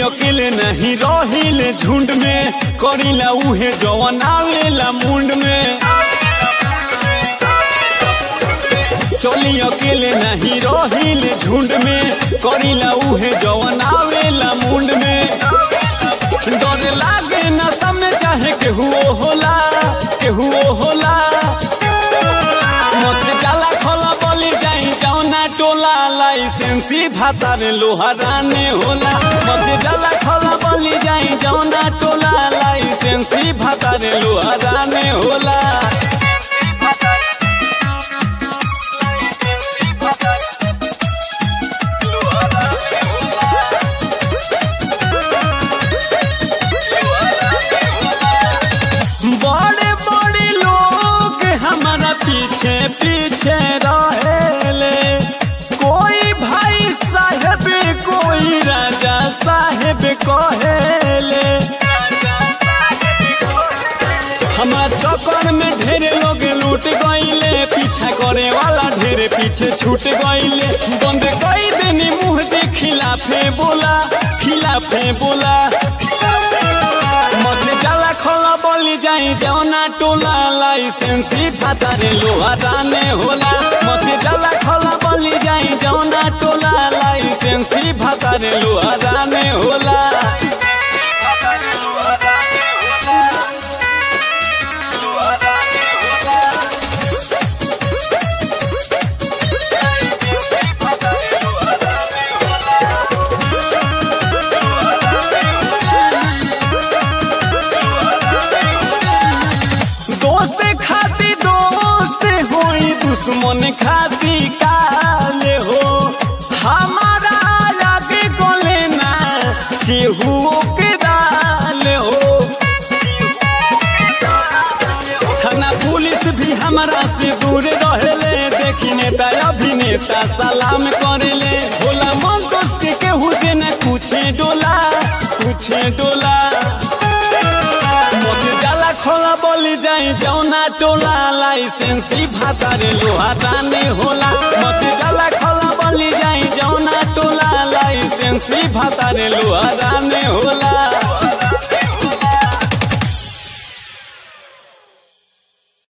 अकेले नहीं रहिले झुंड में करीला उहे जवन आवेला मुंड में चली अकेले नहीं रहिले झुंड में करीला उहे जवन आवेला मुंड में डर लागे न समय चाहे केहू होला केहू होला मत जाला खोला बोली जाई जौना टोला लाइसेंसी भातार लोहाराने होला मत जाला खोला बोली जाई जौना टोला लाइसेंसी भातार लोहाराने होला बड़े बड़े लोग हमारा पीछे पीछे रहेले कोई भाई साहेब कोई राजा साहेब कहेले हमारा चक्कर में ढेरे लोग लूट गईले पीछा करे वाला ढेरे पीछे छूट गईले बंद कई दिन मुंह दे खिलाफे बोला खिलाफे बोला मत जाला खोला बोली जाई जौना टोला लाइसेंसी फातारे लोहा राने होला मत जाला खोला बोली जाई जौना टोला लाइसेंसी फातारे लोहा राने होला दोस्त खाती दोस्त होई दुश्मन खाती काले हो हमारा आगे को लेना केहू के डाले हो थाना पुलिस भी हमारा से दूर रहेले देखी नेता अभिनेता सलाम करेले भोला मन दोस्त के केहू से न कुछे डोला कुछे डोला मत जाला खोला बोली जाई जौना टोला लाइसेंसी भातारे लोहा राने होला मत जाला खोला बोली जाई जौना टोला लाइसेंसी भातारे लोहा राने होला